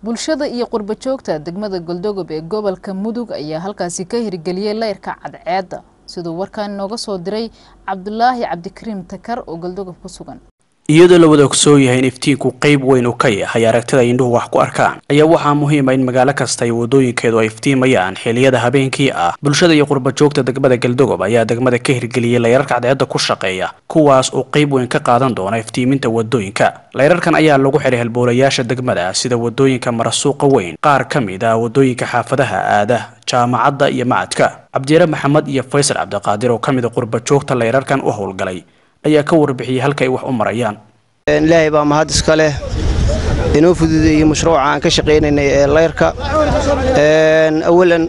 bulshada iyo qurba joogta degmada goldogob ee gobolka mudug ayaa halkaasi ka hirgeliyey leyrka cadceedda siduu warkaan inooga soo diray cabdulaahi cabdikariim takar oo goldogob ku sugan iyadoo la wada ogsoo yahay in iftiinku qayb weyn uu ka yahay aragtida indhuhu wax ku arkaan ayaa waxaa muhiima in magaalo kasta iyo wadooyinkeedu ay iftiimayaan xiliyada habeenkii ah bulshada iyo qurba joogta degmada galdogob ayaa degmada ka hirgeliyey layrarka cadceedda ku shaqeeya kuwaas oo qayb weyn ka qaadan doona iftiiminta wadooyinka layrarkan ayaa lagu xihay halboolayaasha degmada sida wadooyinka marasuuqa weyn qaar ka mid ah wadooyinka xaafadaha aada jaamacadda iyo macadka cabdiyaare maxamed iyo faysal cabdiqaadir oo ka mid a qurba joogta layrarkan u howlgalay ayaa ka warbixiyey halka ay wax u marayaan ilaahay baa mahad iska leh inoo fududeeyey mashruuca aan ka shaqaynaynay ee layrka awalan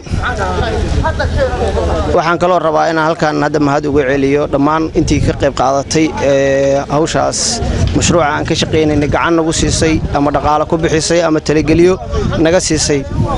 waxaan kaloo rabaa inaan halkaan hadda mahad uga celiyo dhammaan intii ka qayb qaadatay hawshaas mashruuca aan ka shaqaynaynay gacan nagu siisay ama dhaqaalo ku bixisay ama talageliyo naga siisay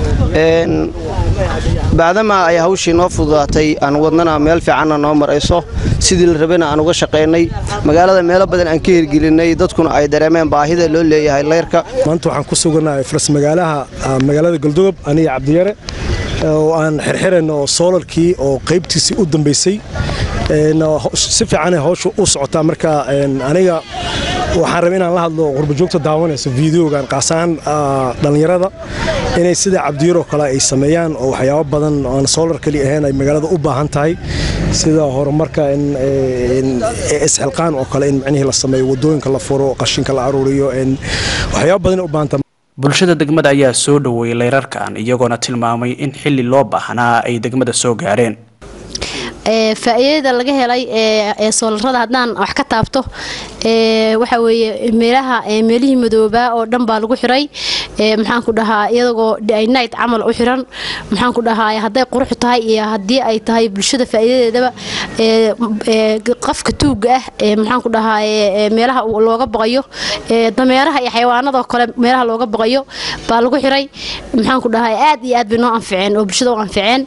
bacdama ay hawshii noo fududaatay aan wadnana meel fiicanna noo marayso sidii la rabana aan uga shaqaynay magaalada meelo badan aan ka hirgelinay dadkuna ay dareemeen baahida loo leeyahay layrka maanta waxaan ku sugannahay faras magaalaha magaalada galdogob aniga cabdiyare oo aan xirxirayno soolarkii oo qaybtiisii u dambaysay si fiicanay hawsha u socotaa marka aniga waxaan rabay inaan la hadlo qurbajoogta daawanayso videogan qaasaan dhallinyarada inay sida cabdiyaroo kale ay sameeyaan oo waxyaabo badan aan soolar keli ahayn ay magaalada u baahan tahay sida horumarka isxilqaan oo kale in micnihii la sameeyo wadooyinka la furo qashinka la aruuriyo waxyaabo badan u baahan tahay bulshada degmada ayaa soo dhoweeyey layrarkan iyagoona tilmaamay in xilli loo baahnaa ay degmada soo gaareen faa'iidada laga helay ee soolarada haddaan wax ka taabto waxa weeye meelaha meelihii madoobaa oo dhan baa lagu xiray maxaan ku dhahaa iyadagoo night camal u xiran maxaan ku dhahaa hadday qurux tahay iyo haddii ay tahay bulshada faa'iidadeedaba qofka tuugga ah maxaan ku dhahaa meelaha looga baqayo dameeraha iyo xayawaanadoo kale meelaha looga baqayo baa lagu xiray maxaan ku dhahaa aad iyo aad bay noo anficeen oo bulshada u anficeen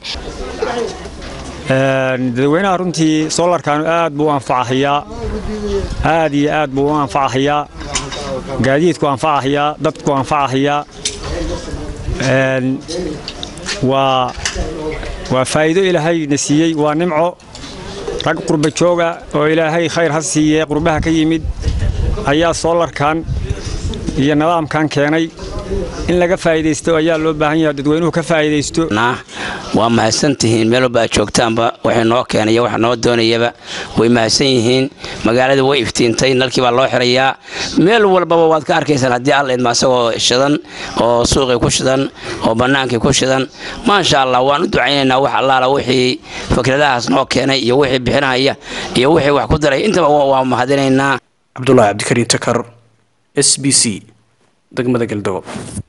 dadweynaha runtii soolarkan aad buu u anfacahayaa aad iyo aad buu u anfacahayaa gaadiidku anfacahayaa dadku anfacahayaa waa waa faa'iido ilaahay na siiyey waa nimco rag qurba jooga oo ilaahay khayr ha siiyee qurbaha ka yimid ayaa soolarkan iyo nidaamkan keenay in laga faa'iidaysto ayaa loo baahan yahay dadweynuhu ka faa'iidaysto waa mahadsan tihiin meel walba aad joogtaanba waxay noo keenaya wax noo doonayaba way mahadsan yihiin magaalada way iftiintay nalkii baa loo xirayaa meel walbaba waad ka arkaysaan haddii alla idma asagoo shidan oo suuqii ku shidan oo bannaankii ku shidan maasha allah waan u ducaynaynaa wax allaala wixii fikradahaas noo keenay iyo wixii bixinaya iyo wixii wax ku daray intaba waa mahadinaynaa cabdulaahi cabdikariin takar s b c degmada galdogob